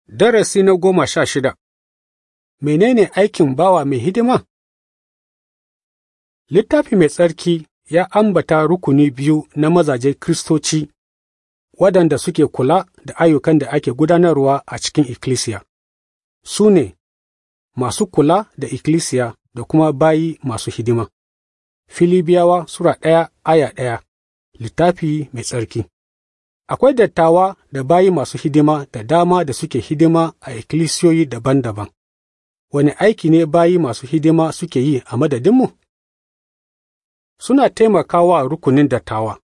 Darasi na goma sha shida Menene aikin bawa mai hidima? Littafi mai tsarki ya ambata rukuni biyu na mazaje Kiristoci waɗanda suke kula da ayyukan da ake gudanarwa a cikin ikkilisiya. Su ne masu kula da ikkilisiya da kuma bayi masu hidima. Filibiyawa Sura ɗaya aya ɗaya Littafi mai tsarki Akwai dattawa da bayi masu hidima da dama da suke hidima a ikkilisiyoyi daban-daban. Wani aiki ne bayi masu hidima suke yi a madadinmu? Suna taimakawa rukunin dattawa.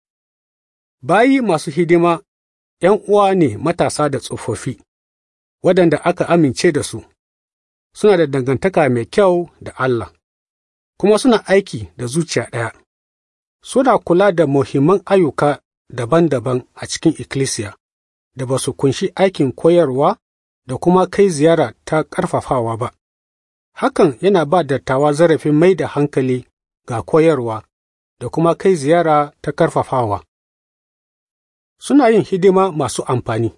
Bayi masu hidima ’yan uwa ne matasa da tsofaffi, waɗanda aka amince da su, suna da dangantaka mai kyau da Allah, kuma suna aiki da zuciya ɗaya. Suna kula da muhimman ayyuka daban-daban a cikin ikkilisiya da ba su kunshi aikin koyarwa da kuma kai ziyara ta ƙarfafawa ba. Hakan yana ba dattawa zarafin mai da hankali ga koyarwa da kuma kai ziyara ta ƙarfafawa. Suna yin hidima masu amfani.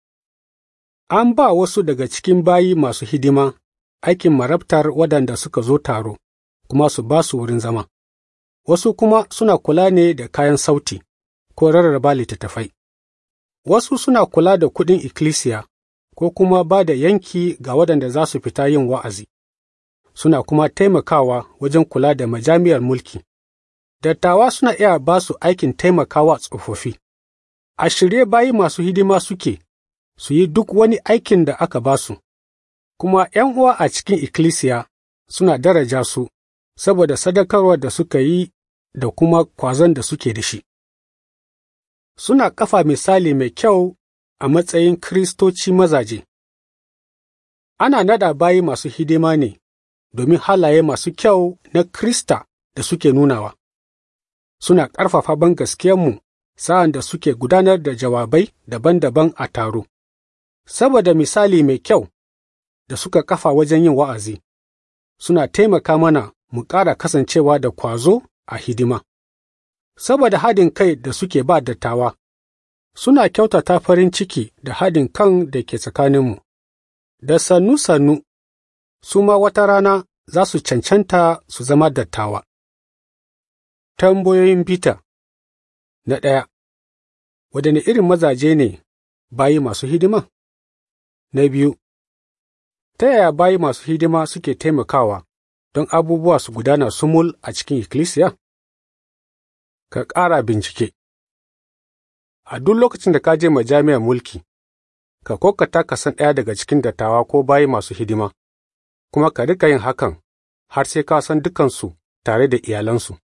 An ba wasu daga cikin bayi masu hidima aikin marabtar waɗanda suka zo taro, kuma su ba su wurin zama. Wasu kuma suna kula ne da kayan sauti. ko rarraba littattafai. Wasu suna kula da kuɗin ikkilisiya ko kuma ba da yanki ga waɗanda za su fita yin wa'azi, suna kuma taimakawa wajen kula da majami'ar mulki. Dattawa suna iya ba su aikin taimakawa tsofaffi. A shirye bayi masu hidima suke su yi duk wani aikin da aka ba su, kuma ’yan uwa a cikin ikkilisiya suna daraja su saboda sadakarwar da suka yi da kuma kwazon da suke da shi. suna kafa misali mai kyau a matsayin Kiristoci mazaje. Ana nada bayi masu hidima ne domin halaye masu kyau na Krista da suke nunawa. Suna ƙarfafa ban gaskiyarmu sa'an da suke gudanar da jawabai daban-daban a taro. Saboda misali mai kyau da suka kafa wajen yin wa'azi, suna taimaka mana mu ƙara kasancewa da kwazo a hidima. saboda haɗin kai da suke ba dattawa, suna kyautata farin ciki da haɗin kan da ke tsakaninmu, da sannu-sannu, su ma wata rana za su cancanta su zama dattawa. Tambayoyin bita Na ɗaya, waɗanne irin mazaje ne bayi masu hidima? Na biyu, ta yaya bayi masu hidima suke taimakawa don abubuwa su gudana sumul a cikin ikkilisiya? ka ƙara bincike. A duk lokacin da ka je majami'ar mulki, ka kokata ka san ɗaya daga cikin dattawa ko bayi masu hidima, kuma ka rika yin hakan har sai ka san dukansu tare da iyalansu.